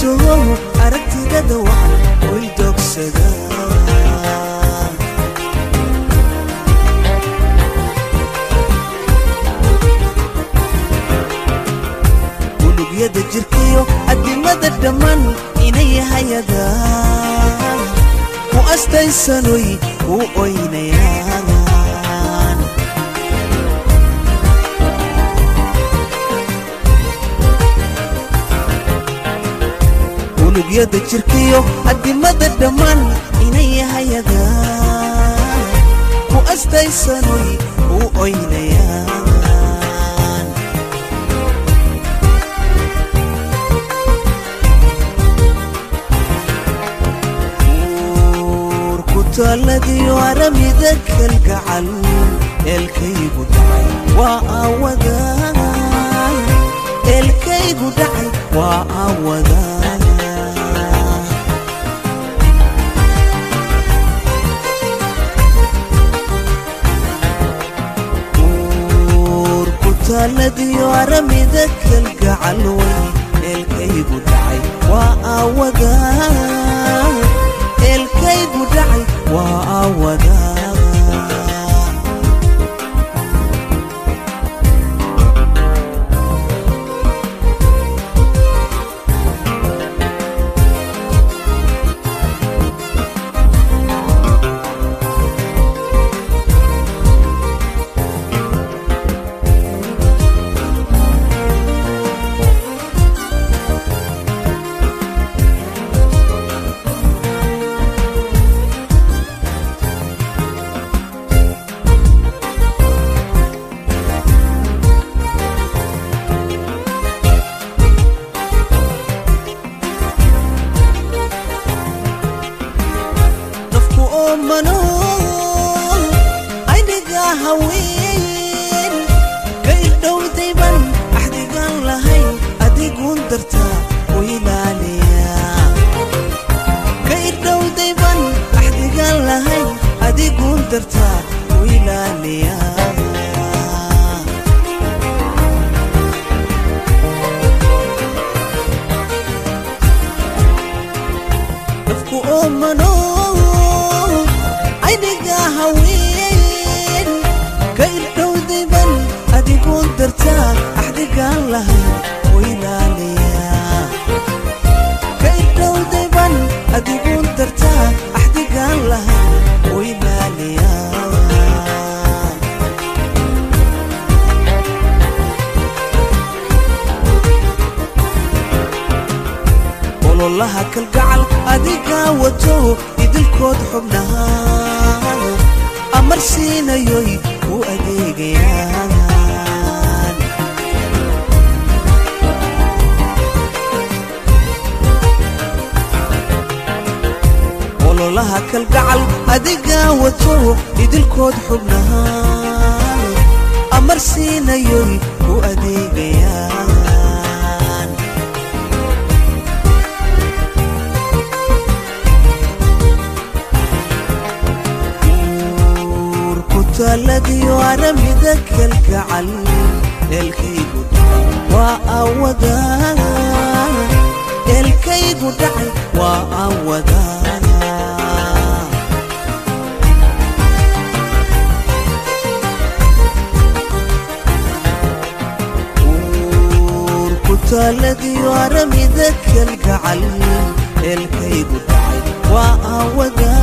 wajaho aragtidada wacan way dogsadaan unugyada jirkiyo adimada dhammaan inay hayadaan ku astaysanoy ku oynayaan unugyada jirkiyo adimada dhammaan inay hayadaan ku astaysanoy ku oynayaan urkutaaladiyo aramida kalgacal eelkaygu dhacay waa aawadaan eelkaygu dhacay waa aawadaan urkutaaladiyo aramida kalgacal way eelkaygu dhacay waa aawadaan eelkaygu dhacay waa aawadaan nafku oomano ayniga haween ka ildhowdayban axdigaan lahayn adiguun dartaa u ilaaliya ka ildhowdayban axdigaan lahayn adiguun dartaa u ilaaliya nafku oomano ayniga haween ka ildhowdayban adiguun dartaa axdigaan lahayn u ilaaliya ka ildhowdayban adiguun dartaa axdigaan lahayn u ilaaliya ololaha kalgacal adigaa wato idilkood xubnaha amar siinayoy u adeegayaan ololaha kalgacal adigaa wato idilkood xubnaha amar siinayoy u adeegayaan urkutaaladiyo aramida kalgacal eelkaygu dhacay waa aawadaan eelkaygu dhacay waa aawadaan urkutaaladiyo aramida kalgacal eelkaygu dhacay waa aawadaan